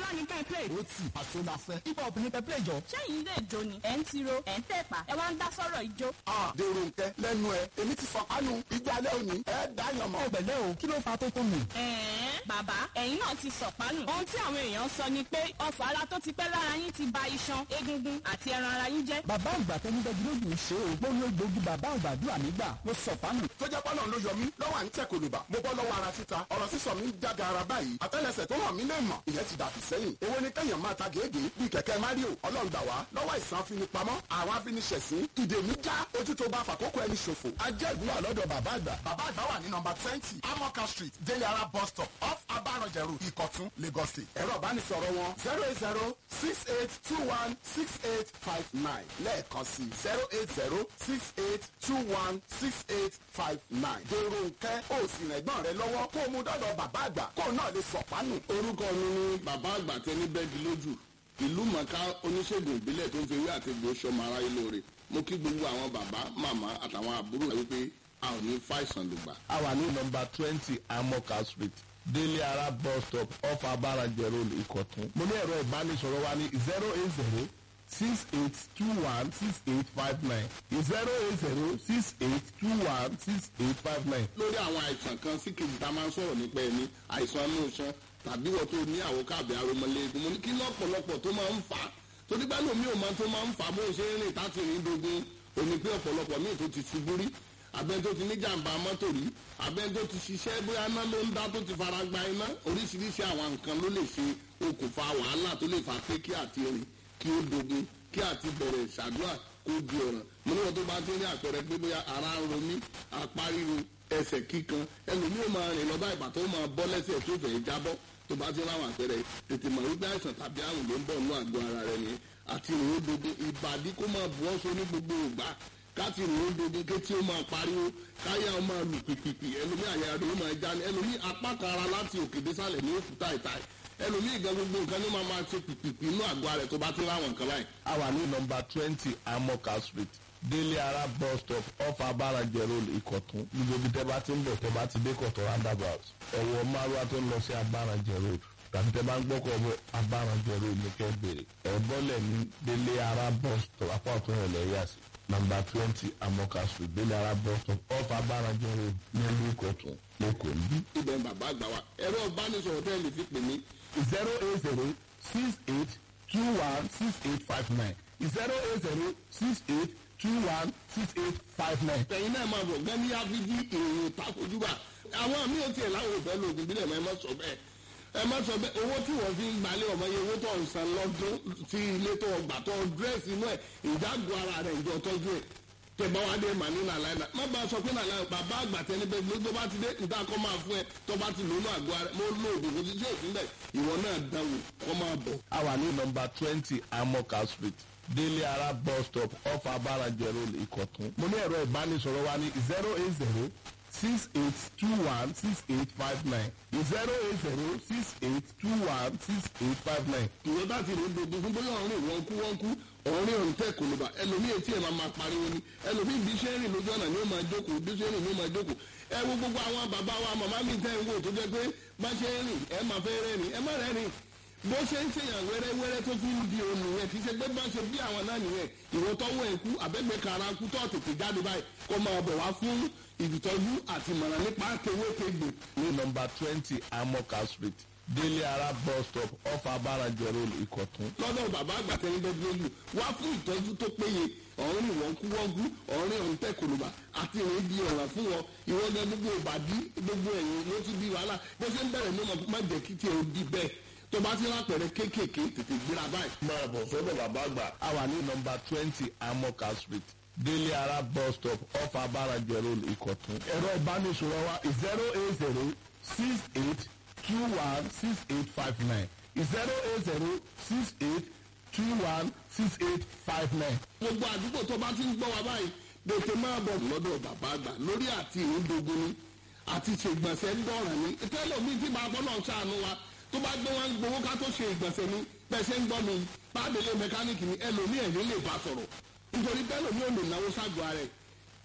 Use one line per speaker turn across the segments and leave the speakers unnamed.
ní kẹ́ ẹ play.
ó tì àṣọ la fẹ́. ibà obìnrin tẹ play jọ.
ṣẹ́yìn ilé ìjó ni ẹ̀ ń tiro ẹ̀ ń tẹ̀pà ẹ wá ń dá sọ́rọ̀ ìjó.
a dèrò nkẹ lẹ́nu ẹ èmi ti fọ kánú ìjà alẹ́ òní ẹ dáyàn mọ́.
ọ̀gbẹ̀lẹ̀ o kí ló fa tó tó mi.
ẹ̀ẹ́n bàbá ẹ̀yin náà ti sọ̀pánù. ohun tí àwọn èèyàn sọ ni pé ọfọ̀ ara tó ti pẹ́ lára yín ti ba iṣan egungun àti ẹran ara yín jẹ́.
bàbá àgbà tẹnudẹ́jú lójú ń ṣe o. gbóhùn egbògi bàbá àgbàdua mi gbà ló sọ fánù.
tó jẹ́ pọ́nà ló yọ mí lọ́wọ́ à ń tẹ̀ kòlùbà mo bọ́ lọ́wọ́ ara títa ọ̀rọ̀ sísọ mi ń jága ara báyìí àtẹ́lẹsẹ̀ tó hàn mí lè mọ̀ ìyẹn ti dàbí sẹ́yìn èwo ni kẹ́yàn máa ta gèégèé bíi kẹ̀kẹ́ mario ọlọ́ọ̀gbà wá lọ́wọ́ ìsàn afinipamọ́ àwọn afiniṣẹ̀sín ìdè mi já ojú tó bá fàkókò ẹni ṣòfò ajẹ́ ìwúwà lọ́dọ̀ bàbá àgbà bàbá àgbà wà ní nọmba twenty amoka street deliara bus stop off abarọ̀jẹ̀rù ìkọ̀tún lagos state ẹ̀rọ ìbánisọ̀rọ̀ wọn zero eight zero six eight two one six eight five nine lẹ́ẹ̀kan sí zero eight zero six eight two one six eight five nine dèrò nkẹ́ ó sì rẹ̀gbọ́n rẹ lọ́wọ́ kó o mú dọ́dọ̀ bàbá àgbà kó o náà lè sọ̀pánù.
orúkọ mi ni bàbá àgbà tẹni bẹ́ẹ̀gì lójú ìlú mọ̀ká oníṣègùn ìbílẹ̀ tó ń fi ewé àti egbò sọmọ aráyé lóore mo kí gbogbo àwọn bàbá màmá àtàwọn àbúrò rẹ wípé a ò ní fàìsàn lùgbà.
a wà ní nọmba twenty amoka street délé ara bus stop off abarajẹ road ìkọ̀tún. mo ní ẹ̀rọ ìbánisọ̀rọ̀ wa ní zero eight zero six eight two one six eight five nine zero eight zero six eight two one six eight five nine.
lórí àwọn àìsàn kan sí kejì tá a máa ń sọ̀rọ̀ nípa ẹni àìsàn inú iṣan tàbí wọ́n tó ní àwòká àbí aromọléegun mo ní kí lọ́pọ̀lọpọ̀ tó máa ń fà á torí bá lómi ò máa tó máa ń fà á bó ṣe ń rìn táti rìn dogun òní pé ọ̀pọ̀lọpọ̀ míì tó ti ṣubú rí abẹ́ni tó ti ní jàǹbá mọ́tò rí abẹ́ni tó ti ṣiṣẹ́ bóyá iná ló ń dá tó ti fara gba iná oríṣiríṣi àwọn nǹkan ló lè ṣe okùnfà wàhálà tó lè fà pé kí àti rìn kí ó dogun kí àti bẹ̀rẹ̀ ṣàdúrà kó di ọ̀ràn mo ní wọn tó bá ti ní àpẹẹrẹ pé bóyá ara ń ro mí apá ríro ẹsẹ̀ kíkan ẹlòmíì máa rìn lọ́ba ìgbà tó máa bọ́ lẹ́sẹ̀ tó fẹ́ jábọ́ tó bá ti ráwọn àpẹẹrẹ tètè mọ̀ wípé àìsàn tàbí àrùn ló ń bọ̀ nínú àgọ́ ara rẹ̀ ni àti ìrìn òdodo ìbàdí kó máa bu ọ́sọ ní gbogbo ìgbà káti ìrìn òdodo kétí ó máa pariwo káyà ó máa lù pìpìpì ẹlòmíì àyà rẹ̀ ó máa já ní ẹlòmíì apá kan ara láti òkè désàlẹ̀ ní òkúta ìtàì ẹlòmíì gan gbogbo nǹkan ní máa máa ṣe pìpìpì inú àgọ́ ara rẹ̀ tó bá ti ráwọn nǹkan báyìí.
a wà ní nọmba twenty amoka street délé ara bus stop off abarajẹ road ìkọ̀tún gbogbo ibi tẹ́ bá ti ń bọ̀ tẹ́ bá ti dé kọ̀tún roundabout ẹ̀wọ̀ márùwá tó ń lọ sí abarajẹ road tàbí tẹ́ bá ń gbọ́kọ̀ bọ̀ abarajẹ road ní kẹ́ bèrè ẹ̀ bọ́lẹ̀ ní délé ara bus stop apá ọ̀tún rẹ̀ lẹ́yà sí nọmba twenty amoka street délé ara bus stop off abarajẹ road nílùú ìkọ̀tún lẹ́kọ̀ọ́ níbí.
ibẹ̀ ń bàbá àgbà wa ẹ̀rọ ìbánisọ̀rọ̀ tẹ́ lè fi pè mí
zero eight zero six eight two one six eight five nine zero eight zero six eight two one six eight five nine.
tẹ̀yin náà máa bọ̀ gán ní áfíjí ìròyìn takojúbà àwọn míì ò tiẹ̀ láwọn òfẹ́ lóògùn bílẹ̀ mọ́ ẹ má sọ bẹ́ẹ̀ ẹ má sọ bẹ́ẹ̀ owó tí wọ́n fi ń gbalẹ̀ ọmọ yẹn owó tó ń san lọ́dún tí ilé tó gbà tó dírẹ́sì inú ẹ̀ ìjágun ara rẹ̀ ìjọ tọ́jú ẹ̀ tẹ̀bá wa dé mà ní nàlàyé náà má bàa sọ pé nàlàyé bàbá àgbà tẹni bẹ́ẹ̀ ló tó bá ti dé níta kọ́ máa fún ẹ tó bá ti lónú àgọ́ ara mo lo oògùn kò sí sí òfin bẹ́ẹ̀ ìwọ náà dáwò kọ́ máa bọ̀.
a wà ní nọmba twenty amoka street délé ara bus stop off abarajẹ road ìkọ̀tún. mo ní ẹ̀rọ ìbánisọ̀rọ̀ wa ní zero eight zero six eight two one six eight five nine zero eight zero six eight two one six eight five nine.
ìwọ bá ti rìn dogun fún bóyá ọ̀rìn wọn kú wọn kú ọ̀rìn ọ̀rìn tẹ̀ kò ló bá ẹlòmíì etí ẹ̀ máa máa pariwo ni ẹlòmíì bí ṣe ń rìn lójú ọ̀nà ni ó máa jókòó bí ṣe ń rìn ni ó máa jókòó ẹ wo gbogbo àwọn bàbá wa màmá mi tẹ́ ń wò tó jẹ́ pé bá ṣe ń rìn ẹ máa fẹ́ rẹ́rìn ẹ má rẹ́rìn bó ṣe ń ṣèyàn wẹ́rẹ́wẹ́rẹ́ tó fi ń di òun nìyẹn kì í ṣe pé bá ṣe bí àwọn náà nìyẹn ìwọ tọ́wọ́ ẹ̀ kú àbẹ́gbẹ́ kara kú tó tètè jáde báyìí kó máa bọ̀ wá fún ìtọ́jú àti ìmọ̀ràn nípa kéwékegbè
ní nọmba twenty amoka street délé ara bus stop off abarajẹ road ìkọ̀tún.
lọ́dọ̀ bàbá àgbà tẹ́lẹ̀ bẹ́ẹ̀ lójú wá fún ìtọ́jú tó péye ọ̀rìn ìwọ̀n kú wọ́n kú ọ̀rìn ọ̀hún tẹ̀ kòlùbà àti ìrìn di ọ̀ràn fún wọn ìwọ́n gan gbogbo ìbàdí gbogbo ẹ̀yìn ló ti di wàhálà bó ṣe ń bẹ̀rẹ̀ ní ọmọ má jẹ́ kí tiẹ̀ ó di bẹ́ẹ̀ tó bá ti lápẹ̀rẹ̀ kéékèèké tètè gbéra báyìí.
máa bọ̀ sọ́dọ̀ bàbá àgbà. a wà ní nọmba twenty amoka street délé ara bus stop off abarajẹ road ìkọ̀tún. ẹ̀rọ ìbánisọ̀rọ̀ wa zero eight zero six eight two one six eight five nine zero eight zero six eight two one six eight five nine.
gbogbo àdúgbò tó bá ti ń gbọ́ wa báyìí tètè máa bọ̀ lọ́dọ̀ bàbá àgbà lórí àti ìrúdogun ni àti ṣègbọ̀nsẹ̀ ń dọ̀ràn ni tẹ́lẹ̀ mi ti máa bọ́ náà ṣàánú wa tó bá gbé wọn gbowó ká tó ṣe ìgbọ̀nsẹ̀ ni pẹ̀sẹ̀ ń gbọ́ mi bábẹ́lẹ̀ mẹkáníìkì ni ẹlòmíì ẹ̀yìn lè bá sọ̀rọ̀ nítorí tẹ́lòmíì ò lè náwó ságọ́ rẹ̀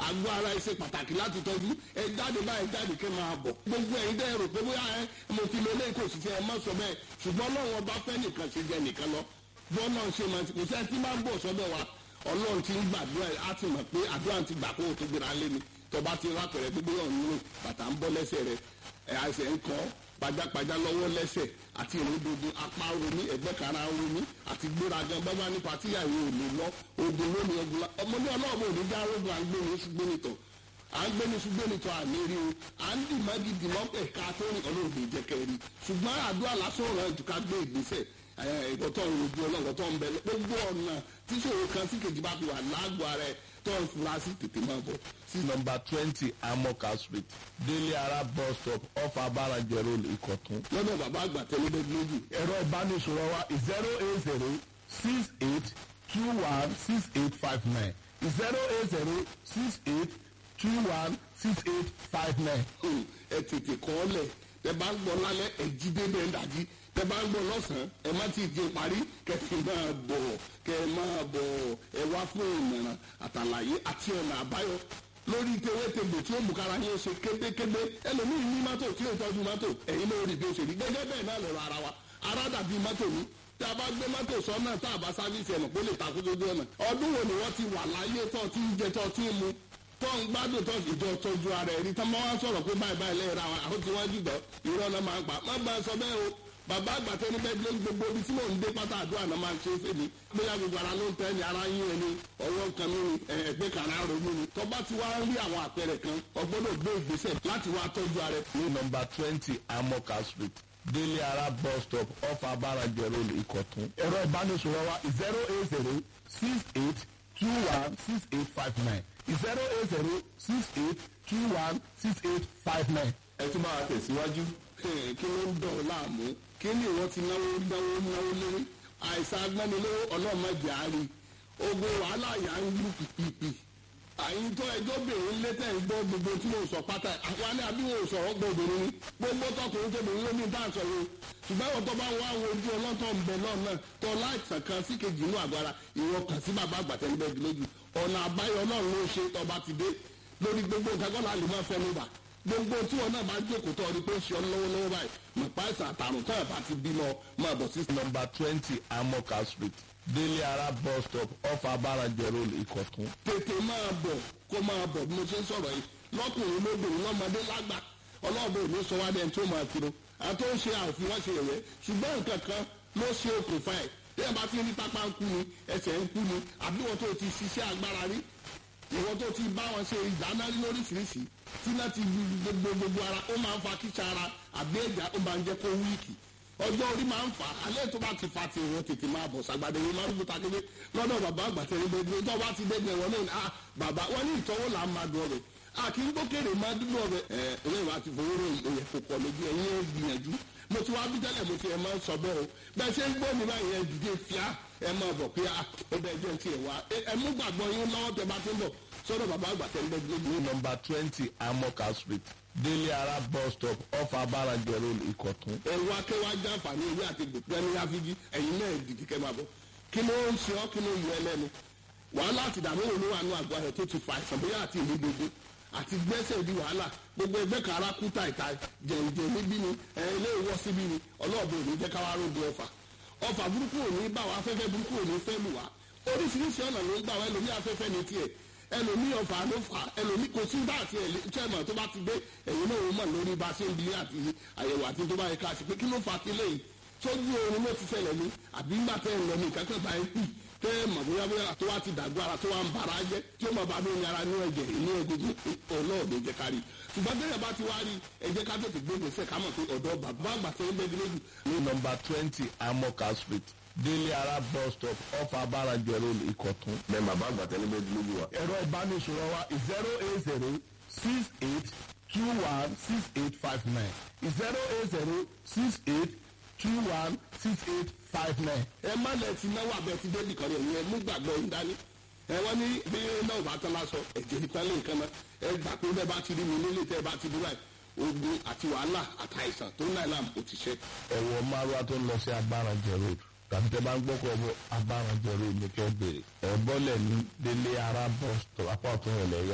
àgọ́ ara ẹ ṣe pàtàkì láti tọ́jú ẹ jáde báyìí jáde kẹ́ máa bọ̀ gbogbo ẹ̀yin dẹ́ rò pé bóyá ẹ mo ti lo eléyìí kò sì ṣe ẹ má sọ bẹ́ẹ̀ ṣùgbọ́n ọlọ́run ọba fẹ́ nìkan ṣe jẹ nìkan lọ bọ́ọ̀ náà ṣe máa ti kò sẹ́ni tí máa ń bọ̀ sọ́dọ̀ wa ọlọ́run ti ń gbàdúrà á ti mọ̀ pé àdúrà ti gbà kó o tó gbéra lé mi tọba ti rápẹ̀rẹ̀ gbígbé ọ̀nù bàtà ń bọ́ lẹ́sẹ̀ rẹ̀ ẹ̀ àìsàn ń kọ́ pajápajá lọ́wọ́ lẹ́sẹ̀ àti ìrúdogun apá romi ẹ̀gbẹ́ kara romi àti gbéragan bábá nípa tíyàwó ò lè lọ ogun lónìí ogun la ọmọdé ọlọ́ọ̀bù òní já rogun à ń gbé ní ṣùgbọ́n nìtọ̀ à ń gbé ní ṣùgbọ́n nìtọ̀ àmì rí o à ń dì má gidi mọ́ ẹ̀ka tó ní ọlọ́ọ̀bù ìjẹ́kẹ́ rí ṣùgbọ́n àdúrà lásán rẹ̀ jù ká gbé ìgbésẹ̀ ìkọ̀tọ̀ ìrojú ọlọ́run tó ń bẹ gbogbo ọ̀nà tíṣòro kan sí kejì bá fi wà lágbo ara ẹ̀ tó ń fura sí tètè máa bọ̀
sí nọmba twenty amoka street délé ara bus stop off abarajẹ road ìkọ̀tún.
lọ́dọ̀ bàbá àgbà tẹ́lẹ́dẹ́ lójú.
ẹ̀rọ ìbánisọ̀rọ̀ wa zero eight zero six eight two one six eight five nine zero eight zero six eight two one six eight five nine.
ẹ tètè kọ́ ọ lẹ̀ tẹ bá ń gbọ́ lálẹ́ ẹ jí dédé ẹ dàjí tẹ bá ń gbọ́ lọ́sàn-án ẹ má ti di parí kẹfì máa bọ̀ kẹ máa bọ̀ ẹ wá fún ìmọ̀ràn àtàlàyé àti ọ̀nà àbáyọ lórí tewétegbò tí ó mú kára yín ṣe kébékébé ẹlòmíín ní mọ́tò tí ó tọ́jú mọ́tò ẹ̀yin ló rí bí ó ṣe rí gẹ́gẹ́ bẹ́ẹ̀ náà lọ́rọ̀ ara wa ara dàbí mọ́tò ní tí a bá gbé mọ́tò sọ́nà tá a bá sáfíìsì ẹ̀nà kó lè takú lójú ọ̀nà ọdún wo ni wọ́n ti wà láyé tó ti ń jẹ tó ti ń mu tó ń gbádùn tó ìjọ tọ́jú ara ẹ̀rí tó máa ń sọ̀rọ̀ pé báyìí báyìí lẹ́yìn ra àwọn tí wọ́n jùlọ irọ́ náà máa ń pa má gbà sọ bẹ́ẹ̀ o bàbá àgbàtẹ́ ní bẹ́ẹ̀ ló ń gbogbo ibi tí mò ń dé pátá àdúrà náà máa ń ṣe é fèmí bóyá gbogbo ara ló ń tẹ́ ni ara yín ẹni ọwọ́ kan mi ni ẹgbẹ́ kan ara ronú ni tó bá ti wá ń rí àwọn àpẹẹrẹ kan ọgbọ́dọ̀ gbé ìgbésẹ̀ láti wá tọ́jú ara ẹ̀.
ní nọmba twenty amoka street délé ara bus stop off abarajẹ road ìkọ̀tún.
ẹ̀rọ ìbánisọ̀rọ̀ wa zero eight zero six eight two one six eight five nine zero eight zero six eight two one six eight five nine.
ẹ tún máa tẹ̀síwájú.
kí ló ń dọ̀ ọ́ láàmú kí ni ìwọ ti náwó náwó náwó lórí àìsàn agbánilówó ọlọ́mọdé àárín ogun wàhálà yà ń lù pìpìpì àyíntọ́ ẹjọ́ bèrè ń létẹ̀ ń gbọ́ gbogbo tí mo sọ pátá àwọn alẹ́ àbí wọn ò sọ̀rọ̀ gbọ́ obìnrin ni gbogbo tọkùnrin tóbìnrin ló ní bá a sọ̀rọ̀ ṣùgbọ́n ìwọ tó bá wá àwọn ojú ọlọ́tọ̀ ń bẹ náà náà tó láìsàn kan sí kejì inú àgọ́ ara ìwọ kàn sí bàbá àgbàtẹ́lẹ́gbẹ̀ẹ́ lójú ọ̀nà àbáyọ náà ló ṣe tọba ti dé lórí gbogbo nǹkan kọ́ la lè máa fẹ́ níbà gbogbo tí wọn náà bá jókòó tọ́ ọ ni pé ó ṣe ọ lọ́wọ́lọ́wọ́ báyìí mọ̀pá ìsàn àtàrùn tó ẹ̀ bá ti bímọ máa bọ̀ sí.
nọmba twenty amoka street délé ara bus stop off abarajẹ road ìkọ̀tún.
tètè máa bọ̀ kó máa bọ̀ bí mo ṣe ń sọ̀rọ̀ yìí lọ́kùnrin lóbìnrin lọ́mọdé lágbà ọlọ́ọ̀bẹ ò ní sọ wá dẹ́n tó máa kiri àti ó ń ṣe àfi wọ́n ṣe ẹ̀yẹ ṣùgbọ́n nǹkan kan ló ṣe okùnfà ẹ̀ bí ẹ bá ti rí pápá ń kú ni ẹsẹ̀ ń kú ni àbí wọ́n tó ti ṣiṣẹ́ agbára rí ìwọ́n tó ti bá wọn ṣe ìdáná lóríṣiríṣi tí náà ti gbogbo gbogbo ara ó máa ń fa kíkà ara àbí ẹ̀já ó máa ń jẹ́ kó wíìkì ọjọ́ orí máa ń fà á alẹ́ tó bá ti fa ti ìwọ̀n tètè máa bọ̀ sàgbàdé yìí máa ń gbé takété lọ́dọ̀ bàbá àgbàtẹ́ ní gbogbo tó bá ti dẹ́gbẹ̀ wọn náà ah bàbá wọn ní ìtọ́wò là ń máa dùn ọbẹ̀ a kì í gbókèrè máa dúdú ọbẹ̀ ẹ ẹlẹ́yìn wa ti fowó rò ìyẹn kò pọ̀ lójú ẹ̀yìn ẹ̀ gbìyànjú mo ti wá bí tẹ́lẹ̀ mo ti ẹ̀ máa ń sọ bẹ́ẹ̀ o bẹ́ẹ̀ ṣe ń gbọ́ mi báyìí ẹ̀ dìde fíà ẹ máa bọ̀ pé ó bẹ́ẹ̀ jẹ́ ti ẹ̀ wá ẹ mú gbàgbọ́ yín lọ́wọ́ tẹ bá ti ń bọ̀ sọ́dọ̀ bàbá àgbàtẹ́ ní gbogbo
ní nọmba twenty amoka street délé ara bus stop off abarajẹ road ìkọ̀tún.
ẹ̀rọ akẹ́wájú àǹfààní ewé àti gbòpẹ́ ní áfíjí ẹ̀yin náà dìde kẹ́ máa bọ̀ kí ló ń ṣe ọ́ kí ló yọ ẹlẹ́nu wàhálà àti ìdààmú òun ló wà ní àgọ́ rẹ̀ tó ti fa àìsàn bóyá àti ìlú gbogbo àti gbẹ́sẹ̀ di wàhálà gbogbo ẹgbẹ́ kàrá kú tàìtà jẹ̀ǹjẹ̀ níbí ni ẹ̀ ilé ìwọ́ síbí ni ọlọ́ọ̀bẹ òní jẹ́ káwá rògbò ọfà ọfà burúkú òní bá wa afẹ́fẹ́ burúkú òní fẹ́ lù wá oríṣiríṣi ọ̀nà ló ń gbà wá ẹlòmí afẹ́fẹ́ ní tiẹ̀ ẹlòmí ọfà ló fà ẹlòmí kò sí bá àti ẹ̀lẹ́tẹ̀mọ̀ tó bá ti dé ẹ̀yin náà wọ́n mọ̀ lórí bá a ṣe ń bi àti àyẹ̀wò àti tó bá yẹ ká ṣe pé kí ló fà á kílẹ̀ yìí sójú oorun ló ti ṣẹlẹ̀ ní àbí ńgbà tẹ́ ń lọ ní ìkákẹ́ bá ń pì tẹ́ ẹ mọ̀ bóyá bóyá tó wá ti dàgbà ara tó wá ń bara jẹ́ tí ó mọ̀ bá lóyún ara ní ẹ̀jẹ̀ inú egungun ọlọ́ọ̀dẹ jẹ́ ká rí ṣùgbọ́n tẹ́lẹ̀ bá ti wá rí ẹ jẹ́ ká tètè gbé gbèsè ká mọ̀ pé ọ̀dọ́ bàbá àgbà tẹ́ ń bẹ́ẹ̀ lójú
ní nọmba twenty amoka street délé ara bus stop off abarajẹ road ìkọ̀tún.
bẹ́ẹ̀ bàbá àgbàtẹ́ ní bẹ́ẹ̀ lójú wa.
ẹ̀rọ ìbánisọ̀rọ̀ wa zero eight zero six eight two one six eight five nine zero eight zero six eight two one six eight five nine.
ẹ má lẹ ti náwó abẹ ti débì kan yẹn ẹ mú gbàgbọ́ ń dání ẹ wọ́n ní bí náà bá tán lásọ ẹ̀jẹ̀ ìpínlẹ̀ nǹkan náà ẹ gbà pé bẹ́ẹ̀ bá ti rí mi nílé tẹ́ ẹ bá ti dúró ẹ̀ ogun àti wàhálà àtàìsàn tó ń náà làm ó ti ṣe.
ẹ̀wọ̀ márùwá tó ń lọ sí abarajẹ road tàbí tẹ bá ń gbọ́kọ̀ bọ abarajẹ road ní kẹ́ bèrè ẹ̀ bọ́lẹ̀ ní délé ara bus stop apá ọ̀tún rẹ̀ lẹ́yà sí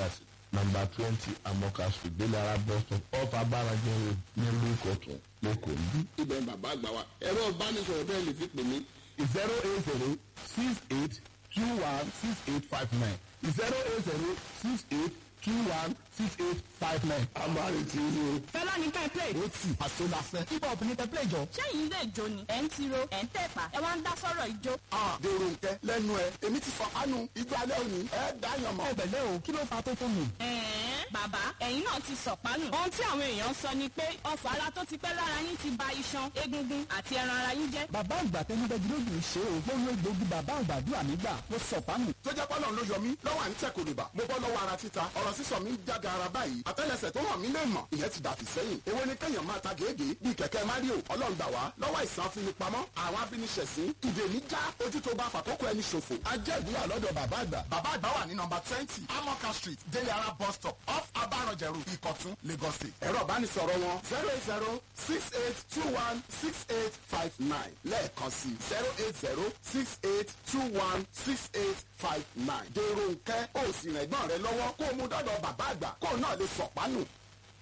number twenty amoka street délé ara bus stop off abarajẹ road nílùú ìkọ̀tún lẹ́kọ̀ọ́ níbí.
ibẹ̀ bàbá àgbà wa ẹ̀rọ ìbánisọ̀rọ̀ bẹ́ẹ̀ lè fi pè mí
zero eight zero six eight two one six eight five nine zero eight zero six eight two one six eight five nine.
a máa retí yín o.
fẹlá ní ká ẹ play.
ó tì àṣọ la fẹ́.
hip hop ní tẹ́pẹ́lẹ̀ jọ.
ṣẹ́yìn ilé ìjó ni ẹ̀ ń tiro ẹ̀ ń tẹ̀pá ẹ wá ń dá sọ́rọ̀ ìjó.
dèrò nkẹ lẹ́nu ẹ èmi ti fọ kánú igbó alẹ́ òní ẹ dáyàn mọ́.
ẹgbẹ̀lẹ́ o kí ló fa tó tó nù.
ẹ̀ẹ́n bàbá ẹ̀yin náà ti sọ̀pánù. ohun tí àwọn èèyàn sọ ni pé ọfà ara tó ti pẹ́ lára yín ti ba iṣan egungun àti ẹran ara yín jẹ́.
bàbá àgbà tẹnu bẹ gírógì ṣe o mo lo egbògi bàbá àgbà dúrà nígbà mo sọ pánù.
tó jẹ́ pọ́lọ́n ló yọ mí lọ́wọ́ à ń tẹ̀ kòlùbà mo bọ́ lọ́wọ́ ara títa ọ̀rọ̀ sísọ mi ń jága ara báyìí àtẹ́lẹsẹ̀ tó hàn mí lè mọ̀ ìyẹn ti dàbí sẹ́yìn èwo ni kéèyàn máa ta gèégé bíi kẹ̀kẹ́ mario ọlọ́run gbà wá lọ́wọ́ ìsàn afinipamọ́ àwọn abíniṣẹ̀sín ìdè mi já ojú tó bá fàkókò ẹni ṣòfò ajẹ́gbìyà lọ́dọ̀ bàbá àgbà bàbá àgbà wà ní nọmba twenty amoka street délé ara bus stop off abarọ̀jẹ̀rù ìkọ̀tún lagos state ẹ̀rọ ìbánisọ̀rọ̀ wọn zero eight zero six eight two one six eight five nine lẹ́ẹ̀kan sí zero eight zero six eight two one six eight five nine dèrò nkẹ́ ó sì rẹ̀gbọ́n rẹ lọ́wọ́ kó o mú dọ́dọ̀ bàbá àgbà kó o náà lè sọ̀pánù